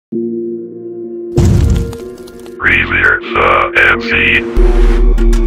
Remix uh, MC.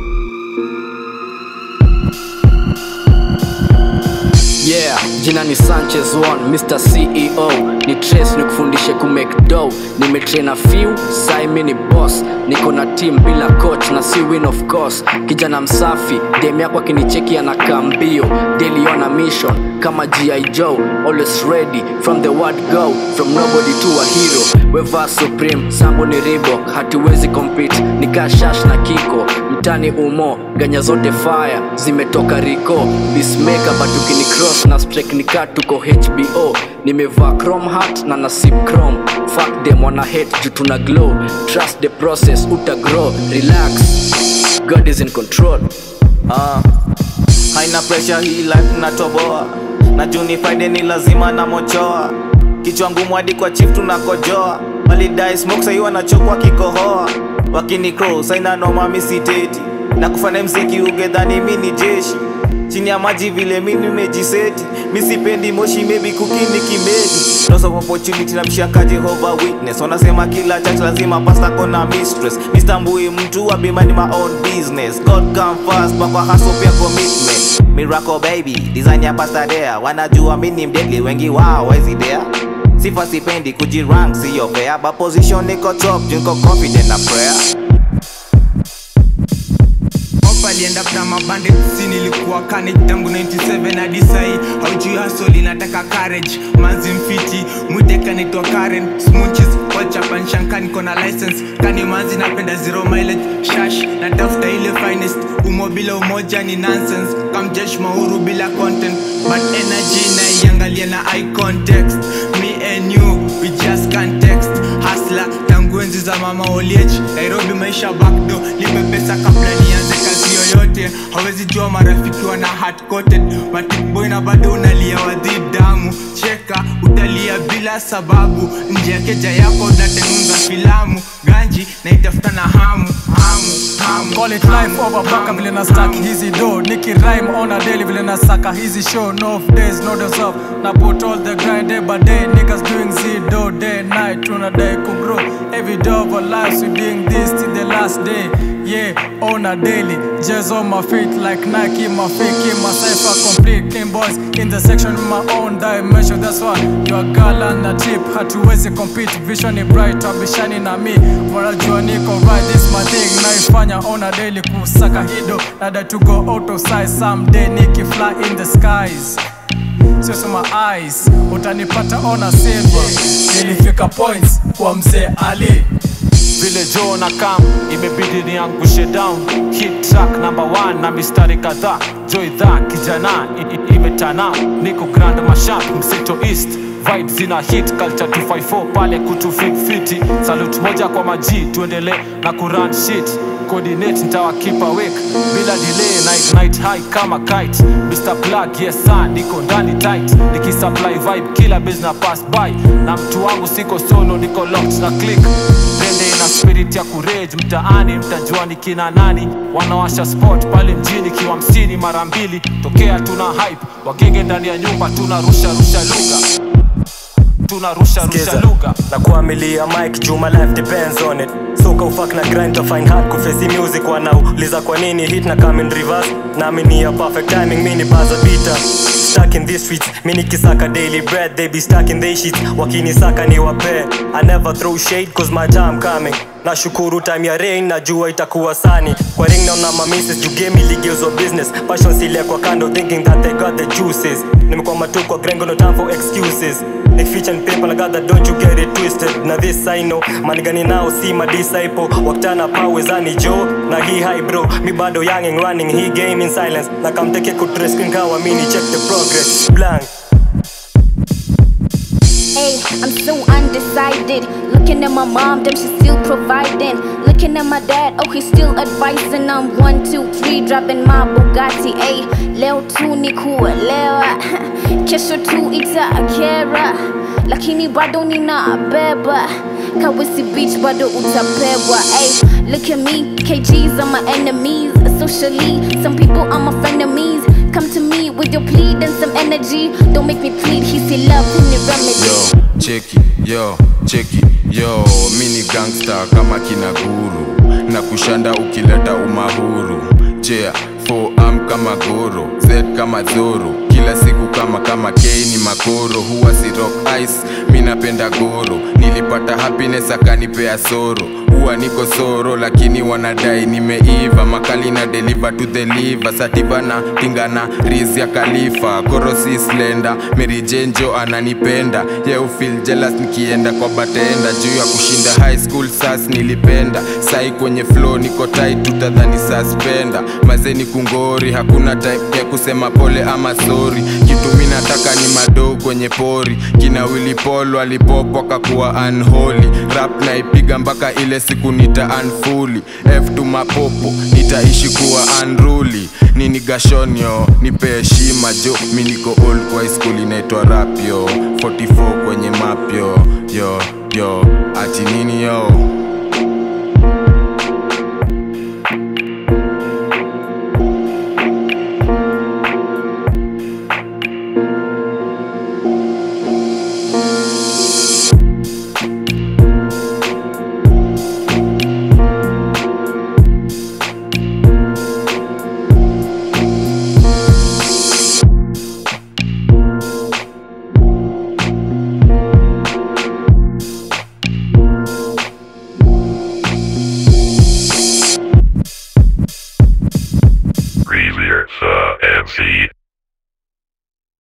Yeah, jina ni Sanchez One, Mr. CEO ni Trace nikufundishe kumake dough. Nimetrain few, sai mi ni boss. Niko na team bila coach na si win of course. Kijana msafi, dem yako akinicheki anakaa mbio. Daily on a mission kama G.I. Joe, always ready from the word go, from nobody to a hero. Weva supreme, sambo ni Reebok, hatuwezi compete. Nikaa shash na kiko, mtani umo, ganya zote fire, zimetoka Rico. Peacemaker but ukini cross na strike nika tuko HBO. Nimevaa chrome hat na nasip chrome. Fuck them wana hate juu tuna glow. Trust the process, uta grow. Relax, God is in control. Ah, haina pressure hii life natoboa na juni friday ni lazima na mochoa kichwa ngumu hadi kwa chief tunakojoa walidai smoke sahi wanachokwa kikohoa wakini cross haina noma misiteti na kufanya mziki ugedhani mi ni jeshi chini ya maji vile mi nimejiseti misipendi moshi maybe kukini kimedi loss of opportunity na mshaka Jehovah witness wanasema kila church lazima pasta kona mistress mistambui mtu wa bima ni my own business God come first bakwa hustle pia commitment miracle baby design ya pasta there wanajua mi ni mdedli wengi wao wezi there sifa sipendi kujirank siyo fair but position niko top juu niko confident na prayer Opa alienda after mabande si nilikuwa carnage tangu 97 hadi sahi haujui hustle inataka courage manzi mfiti mwiteka naitwa Karen smooches wachapan shankani kona license kani manzi napenda zero mileage shash natafuta ile finest umo bila umoja ni nonsense kamjesh mauru bila content but energy naiangalia na eye context me and you we just can't text hustler tangu enzi za mama oliech nairobi maisha backdo lipe pesa kabla nianze kazi yoyote hawezi jua marafiki wana hard coated matikboy na bado unalia wadhi damu cheka utalia bila sababu nje ya keja yako unatengenza filamu ganji na itafuta na hamu hamu hamu Call it life over baka vile na stack hizi do Niki rhyme on a daily vile na saka hizi show No off days, no days off Na put all the grind day by day Niggas doing Z do day night Tuna day could grow Every day of our lives we doing this till the last day Yeah, on a daily Jazz on my feet like Nike My feet keep my cipher complete King boys in the section in my own dimension That's why you a girl and a tip Hatuwezi compete Vision ni bright Abishani na mi Wanajua niko right This my thing Naifanya on a daily Kusaka hido Nada to go out of size Someday Niki fly in the skies Sio so my eyes Utanipata on a silver Nilifika points Kwa mzee Ali vile jo na kam imebidi niangushe down hit track number one na mistari kadhaa jo idhaa kijana i- i- imetana niko grand mashap mseto east Vibes zina hit culture 254 pale kutu fit fiti salute moja kwa maji tuendelee na kuran shit coordinate ntawa keep awake bila delay na ignite high kama kite Mr. Plug yes sir niko ndani tight nikisupply vibe kila business pass by na mtu wangu siko solo niko locked na click Rende ina spirit ya kurage mtaani mtajua ni kina nani wanawasha spot pale mjini kiwa msini mara mbili tokea tuna hype wagenge ndani ya nyumba tunarusha rusha lugha tunarusha rusha Skiza. lugha na kuamilia mike juu my life depends on it soka ufak na grind to find hard kufesi music wanauliza kwa nini hit na come in reverse nami ni ya perfect timing mini baza bita stuck in these streets mini kisaka daily bread they be stuck in they sheets wakinisaka ni wape i never throw shade cause my time coming nashukuru time ya rain najua itakuwa sani kwa ring naona mamises juu game iligeuzwa business passion silia kwa kando thinking that they got the juices nimekwama tu kwa grengo no time for excuses Like feature and paper like that don't you get it twisted na this I know manigani nao si my disciple waktana pawezani jo na hii high bro mi bado young and running hii game in silence na kamteke kutreskin kawa mini check the progress blank Hey, I'm so undecided. Looking at my mom, damn, she's still providing. Looking at my dad, oh, he's still advising. I'm one, two, three, dropping my Bugatti. Hey, leo tu ni kuelewa, kesho tu itakera, lakini bado ninabeba. Kawisi beach bado utapewa. Hey, look at me, KGs are my enemies. Socially, some people are my frenemies. come to me with your plead and some energy. Don't make me plead, he see love in the remedy. yo cheki yo cheki yo mi ni gangster kama kina guru na kushanda ukileta umahuru jea am kama goro z kama zoro kila siku kama kama k ni makoro huwa si rock ice mi napenda goro nilipata happiness akanipea soro huwa niko soro lakini wanadai nimeiva makali na deliver to the liver sativa na tingana riz ya kalifa korosi slenda merijenjo ananipenda ye ufil jealous nikienda kwa batenda juu ya kushinda high school sas nilipenda sai kwenye flow niko tight tutadhani suspenda mazeni kungori hakuna time ya kusema pole ama sorry kitu mi nataka ni madou kwenye pori kina Willy Paul walipopwa kakuwa unholy rap naipiga mpaka ile siku nita unfully f to mapopo nitaishi kuwa unruly nini gashonyo nipe heshima jo mi niko old kwa high school inaitwa rap yo 44 kwenye map yo yo yo ati nini yo